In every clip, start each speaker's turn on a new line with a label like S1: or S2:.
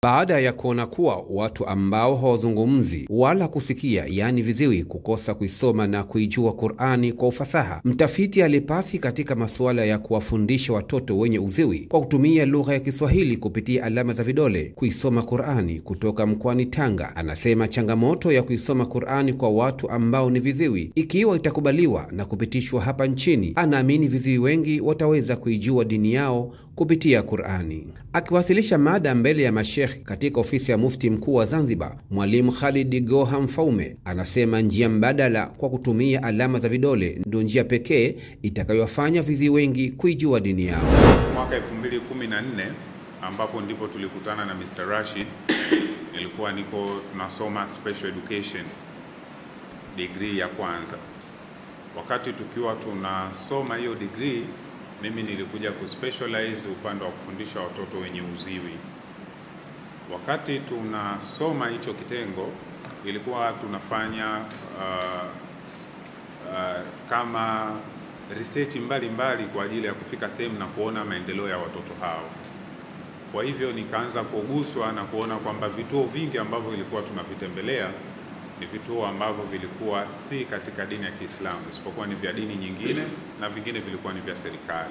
S1: baada ya kuona kuwa watu ambao hawazungumzi wala kusikia, yaani viziwi, kukosa kuisoma na kuijua Qur'ani kwa ufasaha. Mtafiti alipasi katika masuala ya kuwafundisha watoto wenye uziwi kwa kutumia lugha ya Kiswahili kupitia alama za vidole kuisoma Qur'ani kutoka mkoani Tanga, anasema changamoto ya kuisoma Qur'ani kwa watu ambao ni viziwi, ikiwa itakubaliwa na kupitishwa hapa nchini, anaamini viziwi wengi wataweza kuijua dini yao kupitia Qur'ani. Akiwasilisha mada mbele ya mashekh katika ofisi ya mufti mkuu wa Zanzibar, Mwalimu Khalid Goha Mfaume anasema njia mbadala kwa kutumia alama za vidole ndio njia pekee itakayowafanya viziwi wengi kuijua dini yao.
S2: Mwaka 2014 ambapo ndipo tulikutana na Mr. Rashid, nilikuwa niko tunasoma special education degree ya kwanza. Wakati tukiwa tunasoma hiyo degree, mimi nilikuja kuspecialize upande wa kufundisha watoto wenye uziwi. Wakati tunasoma hicho kitengo, ilikuwa tunafanya uh, uh, kama research mbalimbali mbali kwa ajili ya kufika sehemu na kuona maendeleo ya watoto hao. Kwa hivyo nikaanza kuguswa na kuona kwamba vituo vingi ambavyo vilikuwa tunavitembelea ni vituo ambavyo vilikuwa si katika dini ya Kiislamu, isipokuwa ni vya dini nyingine na vingine vilikuwa ni vya serikali.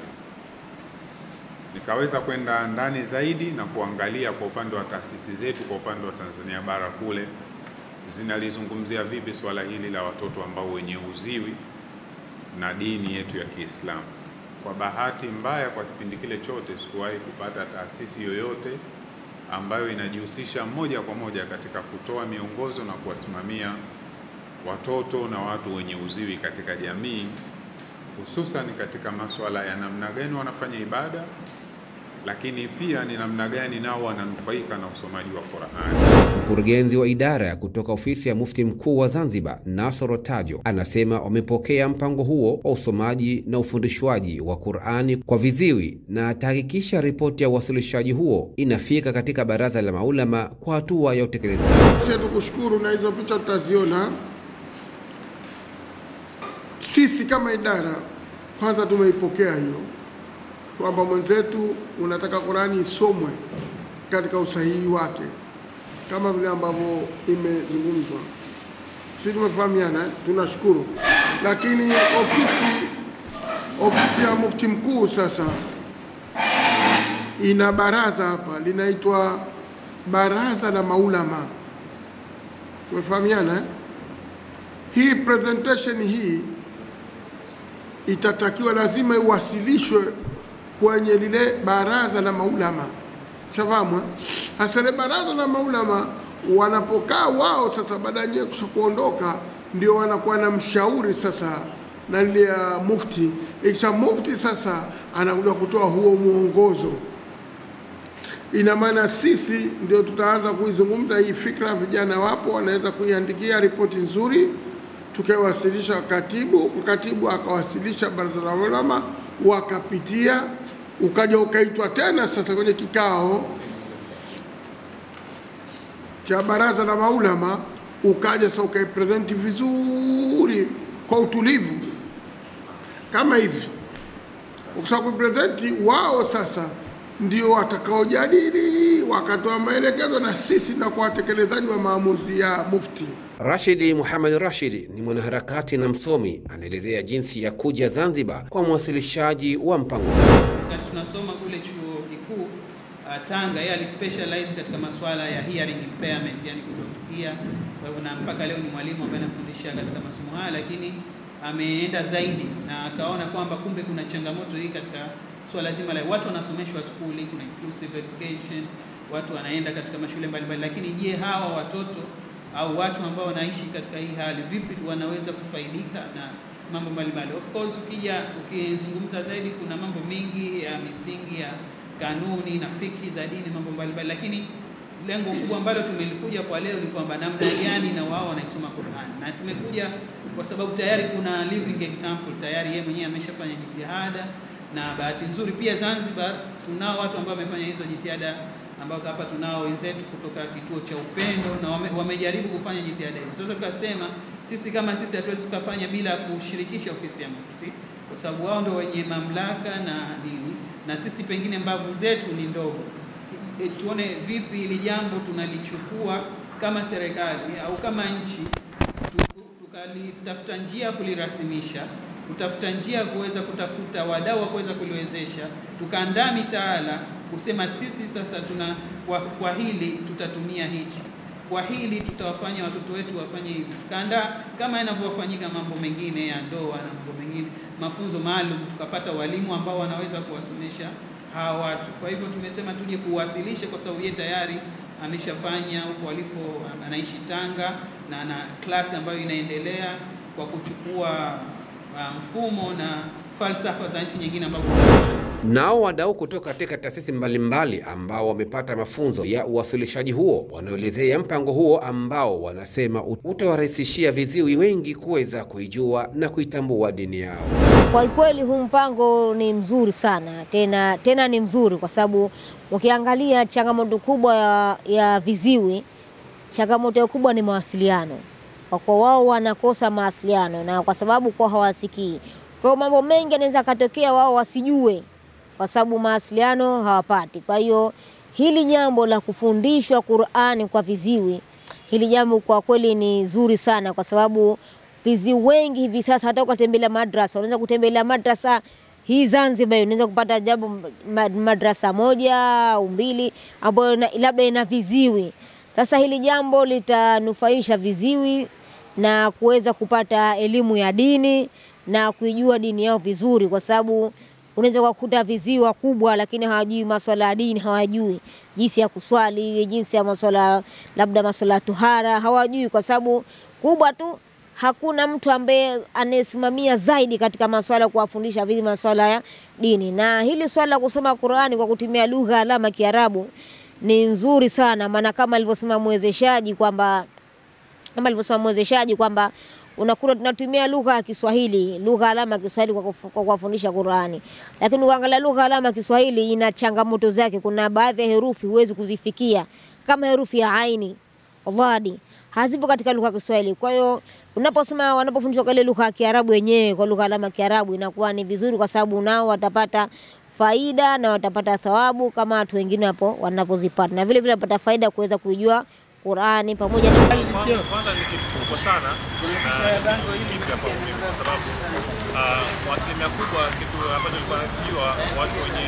S2: Nikaweza kwenda ndani zaidi na kuangalia kwa upande wa taasisi zetu, kwa upande wa Tanzania bara kule zinalizungumzia vipi swala hili la watoto ambao wenye uziwi na dini yetu ya Kiislamu. Kwa bahati mbaya, kwa kipindi kile chote sikuwahi kupata taasisi yoyote ambayo inajihusisha moja kwa moja katika kutoa miongozo na kuwasimamia watoto na watu wenye uziwi katika jamii, hususan katika masuala ya namna gani wanafanya ibada, lakini pia ni namna gani nao wananufaika na usomaji wa Qur'ani.
S1: Mkurugenzi wa idara ya kutoka ofisi ya mufti mkuu wa Zanzibar, Nasoro Tajo, anasema wamepokea mpango huo wa usomaji na ufundishwaji wa Qur'ani kwa viziwi na atahakikisha ripoti ya uwasilishaji huo inafika katika baraza la maulama kwa hatua ya utekelezaji.
S3: Sisi tukushukuru na hizo picha tutaziona. Sisi kama idara kwanza tumeipokea hiyo kwamba mwenzetu unataka Qur'ani isomwe katika usahihi wake kama vile ambavyo imezungumzwa. Sisi tumefahamiana, eh? tunashukuru. Lakini ofisi ofisi ya mufti mkuu sasa ina baraza hapa linaitwa baraza la maulama. Tumefahamiana eh? Hii presentation hii itatakiwa lazima iwasilishwe kwenye lile baraza la maulama shafahamu hasa ile baraza la maulama wanapokaa wao sasa, baada ya kusha kuondoka, ndio wanakuwa na mshauri sasa na ile ya mufti. Ikisha mufti sasa anakuja kutoa huo mwongozo, ina maana sisi ndio tutaanza kuizungumza hii fikra. Vijana wapo wanaweza kuiandikia ripoti nzuri, tukaiwasilisha katibu, katibu akawasilisha baraza la ulama, wakapitia ukaja ukaitwa tena sasa kwenye kikao cha baraza la maulama, ukaja sasa ukaipresenti vizuri kwa utulivu kama hivi. Ukisha kuipresenti wao sasa ndio watakaojadili wakatoa maelekezo, na sisi na kwa watekelezaji wa maamuzi ya mufti.
S1: Rashidi Muhammad Rashid ni mwanaharakati na msomi, anaelezea jinsi ya kuja Zanzibar kwa mwasilishaji wa mpango
S4: Wakati tunasoma kule chuo kikuu uh, Tanga, yeye alispecialize katika masuala ya hearing impairment, yani kutosikia. Kwa hivyo na mpaka leo ni mwalimu ambaye anafundisha katika masomo haya, lakini ameenda zaidi na akaona kwamba kumbe kuna changamoto hii katika swala zima la watu wanasomeshwa skuli, kuna inclusive education, watu wanaenda katika mashule mbalimbali, lakini je, hawa watoto au watu ambao wanaishi katika hii hali vipi wanaweza kufaidika na mambo mbalimbali. Of course ukija ukizungumza zaidi, kuna mambo mengi ya misingi ya kanuni na fiki za dini, mambo mbalimbali, lakini lengo kubwa ambalo tumelikuja kwa leo ni kwamba namna gani na wao wanaisoma Qur'an, na tumekuja kwa sababu tayari kuna living example, tayari yeye mwenyewe ameshafanya jitihada, na bahati nzuri pia Zanzibar tunao watu ambao wamefanya hizo jitihada ambao hapa tunao wenzetu kutoka kituo cha Upendo na wame, wamejaribu kufanya jitihada hizo. Sasa tukasema sisi kama sisi hatuwezi tukafanya bila kushirikisha ofisi ya Mufti, kwa sababu wao ndio wenye mamlaka na dini, na sisi pengine mbavu zetu ni ndogo. e, tuone vipi hili jambo tunalichukua kama serikali au kama nchi tu- tukalitafuta njia ya kulirasimisha, kutafuta njia ya kuweza kutafuta wadau wa kuweza kuliwezesha, tukaandaa mitaala kusema sisi sasa tuna kwa, kwa hili tutatumia hichi kwa hili tutawafanya watoto wetu wafanye hivi. Tukaandaa kama inavyofanyika mambo mengine ya ndoa na mambo mengine, mafunzo maalum, tukapata walimu ambao wanaweza kuwasomesha hawa watu. Kwa hivyo tumesema tuje kuwasilishe, kwa sababu yeye tayari ameshafanya huko alipo, anaishi Tanga na ana klasi ambayo inaendelea kwa kuchukua uh, mfumo na falsafa za nchi nyingine ambapo
S1: Nao wadau kutoka katika taasisi mbalimbali ambao wamepata mafunzo ya uwasilishaji huo wanaelezea mpango huo ambao wanasema utawarahisishia viziwi wengi kuweza kuijua na kuitambua dini yao.
S5: Kwa kweli huu mpango ni mzuri sana tena, tena ni mzuri kwa sababu ukiangalia changamoto kubwa ya, ya viziwi, changamoto kubwa ni mawasiliano, kwa kuwa wao wanakosa mawasiliano na kwa sababu kwa hawasikii. Kwa hiyo mambo mengi yanaweza katokea wao wasijue, kwa sababu mawasiliano hawapati. Kwa hiyo hili jambo la kufundishwa Qur'ani kwa viziwi, hili jambo kwa kweli ni zuri sana, kwa sababu viziwi wengi hivi sasa, hata ukatembelea madrasa, unaweza kutembelea madrasa hii Zanzibar, unaweza kupata jambo ma- madrasa moja au mbili ambayo na- labda ina viziwi. Sasa hili jambo litanufaisha viziwi na kuweza kupata elimu ya dini na kuijua dini yao vizuri, kwa sababu unaweza kukuta viziwi wakubwa, lakini hawajui maswala ya dini, hawajui jinsi ya kuswali, jinsi ya maswala labda maswala ya tuhara, hawajui kwa sababu kubwa tu hakuna mtu ambaye anayesimamia zaidi katika maswala ya kuwafundisha vipi maswala ya dini. Na hili swala la kusoma Qur'ani kwa kutumia lugha alama Kiarabu ni nzuri sana, maana kama alivyosema mwezeshaji kwamba kama alivyosema mwezeshaji kwamba unakuta tunatumia lugha ya Kiswahili, lugha alama ya Kiswahili kwa kufu- kwa kuwafundisha Qur'ani, lakini ukiangalia lugha alama ya Kiswahili ina changamoto zake. Kuna baadhi ya herufi huwezi kuzifikia kama herufi ya aini, dhadi hazipo katika lugha ya Kiswahili. Kwa hiyo unaposema wanapofundishwa kwa ile lugha ya Kiarabu yenyewe, kwa lugha alama ya Kiarabu, inakuwa ni vizuri, kwa sababu nao watapata faida na watapata thawabu kama watu wengine hapo wanapozipata, na vile vile watapata faida kuweza kuijua Qur'ani pamoja na
S6: Kwanza kwanza ni kitu kikubwa sana na kitu kipya kwa mimi kwa sababu ah, kwa asilimia kubwa kitu ambacho nilikuwa najua watu wenye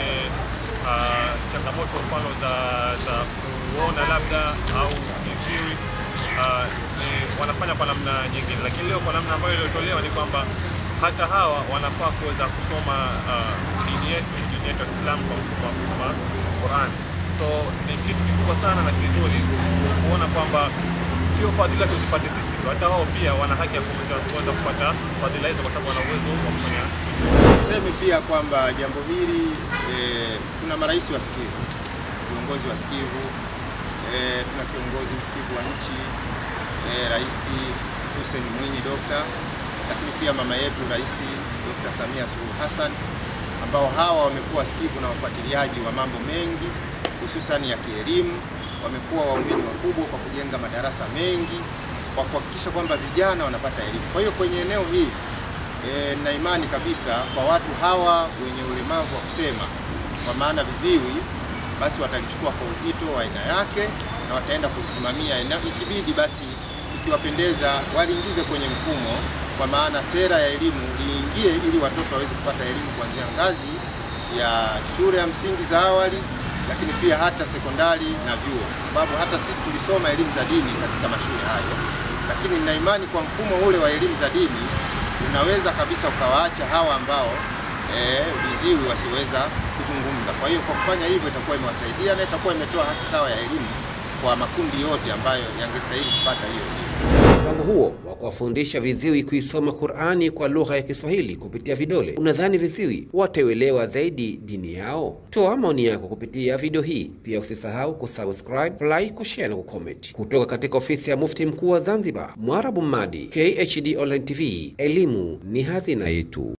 S6: ah, changamoto mfano za za kuona labda au kiziwi ah, ni wanafanya kwa namna nyingine, lakini leo kwa namna ambayo iliyotolewa ni kwamba hata hawa wanafaa kuweza kusoma ah, dini yetu dini yetu ya Kiislamu kwa mfumo wa kusoma Qur'an. So ni kitu kikubwa sana na kizuri kuona kwamba sio fadhila tuzipate sisi tu, hata wao pia wana haki ya kuweza kuweza kupata fadhila hizo, kwa sababu wana uwezo wa kufanya
S7: Niseme pia kwamba jambo hili eh, tuna marais wasikivu, viongozi wasikivu eh, tuna kiongozi msikivu wa nchi eh, Rais Hussein Mwinyi Dokta, lakini pia mama yetu Rais Dr. Samia Suluhu Hassan ambao hawa wamekuwa wasikivu na wafuatiliaji wa mambo mengi hususani ya kielimu. Wamekuwa waumini wakubwa kwa kujenga madarasa mengi kwa kuhakikisha kwamba vijana wanapata elimu. Kwa hiyo kwenye eneo hili E, na imani kabisa kwa watu hawa wenye ulemavu wa kusema kwa maana viziwi, basi watalichukua kwa uzito wa aina yake na wataenda kulisimamia, na ikibidi basi, ikiwapendeza, waliingize kwenye mfumo, kwa maana sera ya elimu iingie ili watoto waweze kupata elimu kuanzia ngazi ya shule ya msingi za awali, lakini pia hata sekondari na vyuo, kwa sababu hata sisi tulisoma elimu za dini katika mashule hayo, lakini nina imani kwa mfumo ule wa elimu za dini unaweza kabisa ukawaacha hawa ambao eh, viziwi wasioweza kuzungumza. Kwa hiyo kwa kufanya hivyo itakuwa imewasaidia na itakuwa imetoa haki sawa ya elimu kwa makundi yote ambayo yangestahili kupata hiyo elimu.
S1: Mpango huo wa kuwafundisha viziwi kuisoma Qur'ani kwa lugha ya Kiswahili kupitia vidole, unadhani viziwi watauelewa zaidi dini yao? Toa maoni yako kupitia video hii. Pia usisahau kusubscribe, like, kushare na kucomment. Kutoka katika ofisi ya Mufti Mkuu wa Zanzibar, Mwarabu Mmadi, KHD Online TV, elimu ni hazina yetu.